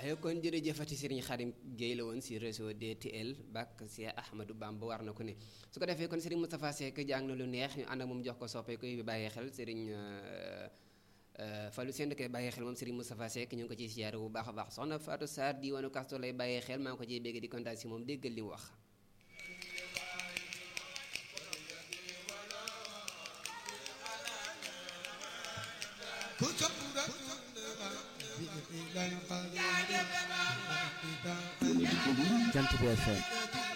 ayo kon jërëjëfati Serigne Khadim Gueye la woon si réseau DTL bak si Ahmadou Bamba war na ko ne su ko defee kon Serigne Moustapha Seck jàng na lu neex ñu ànd ak moom jox ko soppee koy bàyyee xel Serigne Fallou Sène koy bàyyee xel moom Serigne Moustapha Seck ñu ngi ko ciy siyaare bu baax a baax soxna Fatou Sarr diwaanu Kasto lay bàyyee xel maa ngi ko ciy bégg di kontaan si moom déggal li mu wax Jant bi FM